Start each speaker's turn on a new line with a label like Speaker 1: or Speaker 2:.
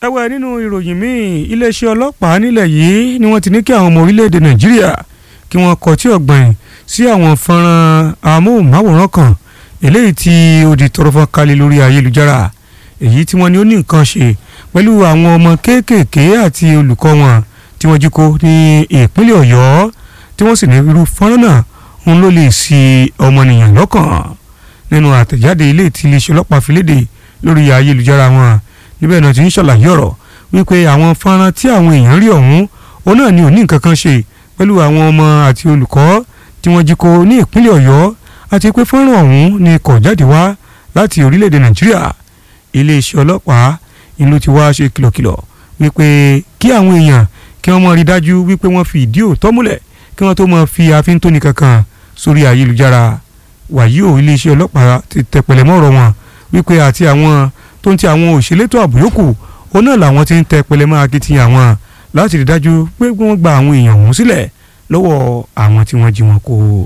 Speaker 1: ẹ̀wẹ̀ nínú ìròyìn míì iléeṣẹ́ ọlọ́pàá nílẹ̀ yìí ni wọ́n ti ní kí àwọn ọmọ orílẹ̀-èdè nàìjíríà kí wọ́n kọtí ọ̀gbìn sí àwọn fọ́nrán amóhùnmáwòrán kan eléyìí tí ó di tọrọ fọ́n kálẹ̀ lórí ayélujára èyí tí wọ́n ní ó ní nǹkan ṣe pẹ̀lú àwọn ọmọ kéékèèké àti olùkọ́ wọn tí wọ́n jí kó ní ìpínlẹ̀ ọ̀yọ́ tí wọ́n sì ní irú fọ́nrán náà òun ló lè ṣì ọmọnìyàn lọ́kàn nínú àtẹ̀jáde ilé tí iléeṣẹ́ ọlọ́pàá fi léde lórí ayélujára wọn níbẹ̀ náà ti ń ṣàlàyé ọ̀rọ̀ wípé àwọn fọ́nrán tí àwọn èèyàn rí ọ̀hún òun náà ni ò ní nǹkan kan ṣe pẹ̀lú àwọn ọmọ àti olùkọ́ tí wọ́n jí kó ní ìpínlẹ̀ ọ̀yọ́ àti pé fọ́nrán ọ̀hún ni kò jáde wá láti orílẹ̀-èdè nàìjíríà iléeṣẹ́ ọlọ́pàá ìlú ti wá ṣe kìlọ̀kìlọ̀ wípé kí àwọn èèyàn kí wọ́n mọ̀ rí dájú wípé wọ́n fi ìdí òótọ́ múlẹ̀ kí wọ́n tó mọ̀ fi àfíntóni kankan sórí ayélujára wàyí ò iléeṣẹ́ ọlọ́pàá ti tẹpẹlẹ mọ́ ọ̀rọ̀ wọn wípé àti àwọn tó ń ti àwọn òṣèlétò ààbò yòókù òun náà làwọn ti ń tẹpẹlẹ mọ́ akitiyan wọn láti rí dájú pé wọ́n gba àwọn èèyàn ọ̀hún sílẹ̀ lọ́wọ́ àwọn tí wọ́n jí wọn kó.